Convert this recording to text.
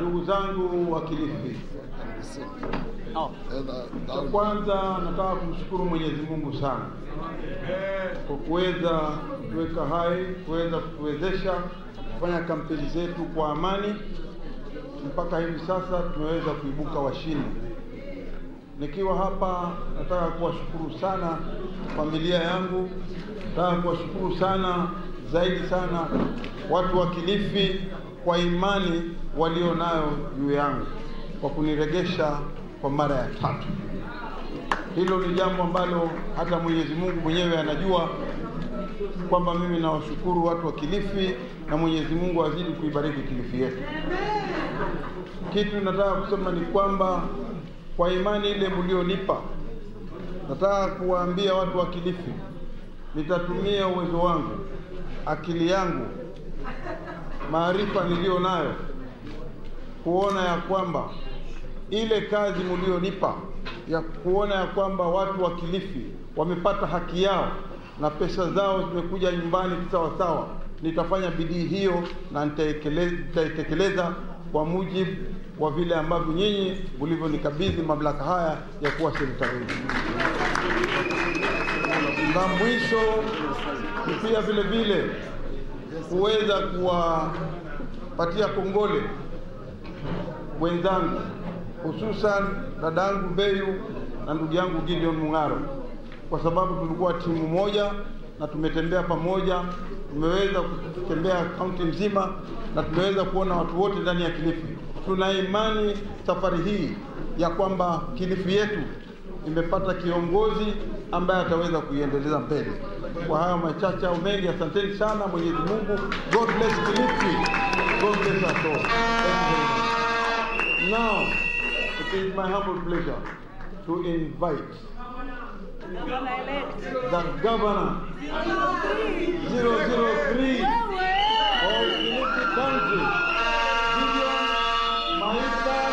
ndugu zangu wa Kilifi, cha kwanza nataka kumshukuru Mwenyezi Mungu sana kwa kuweza kuweka hai, kuweza kutuwezesha kufanya kampeni zetu kwa amani. Mpaka hivi sasa tumeweza kuibuka washindi. Nikiwa hapa, nataka kuwashukuru sana familia yangu, nataka kuwashukuru sana zaidi sana watu wa Kilifi kwa imani walio nayo juu yangu kwa kuniregesha kwa mara ya tatu. Hilo ni jambo ambalo hata Mwenyezi Mungu mwenyewe anajua kwamba mimi nawashukuru watu wa Kilifi na Mwenyezi Mungu azidi kuibariki Kilifi yetu. Kitu nataka kusema ni kwamba kwa imani ile mlionipa, nataka kuwaambia watu wa Kilifi, nitatumia uwezo wangu, akili yangu, maarifa niliyo nayo kuona ya kwamba ile kazi mlionipa ya kuona ya kwamba watu wa Kilifi wamepata haki yao na pesa zao zimekuja nyumbani kisawasawa, nitafanya bidii hiyo na nitaitekeleza kwa mujibu wa vile ambavyo nyinyi mlivyonikabidhi mamlaka haya ya kuwa sekretari. Na mwisho ni pia vile vile kuweza kuwapatia kongole wenzangu hususan dadangu Beyu na ndugu yangu Gideon Mung'aro, kwa sababu tulikuwa timu moja na tumetembea pamoja, tumeweza kutembea kaunti nzima na tumeweza kuona watu wote ndani ya Kilifi. Tuna imani safari hii ya kwamba Kilifi yetu imepata kiongozi ambaye ataweza kuiendeleza mbele. Kwa hayo machache au mengi, asanteni sana. Mwenyezi Mungu, God bless Kilifi, God bless us all. Thank you very much. Now, it is my humble pleasure to invite the governor 003 of Kilifi County, Gideon Maita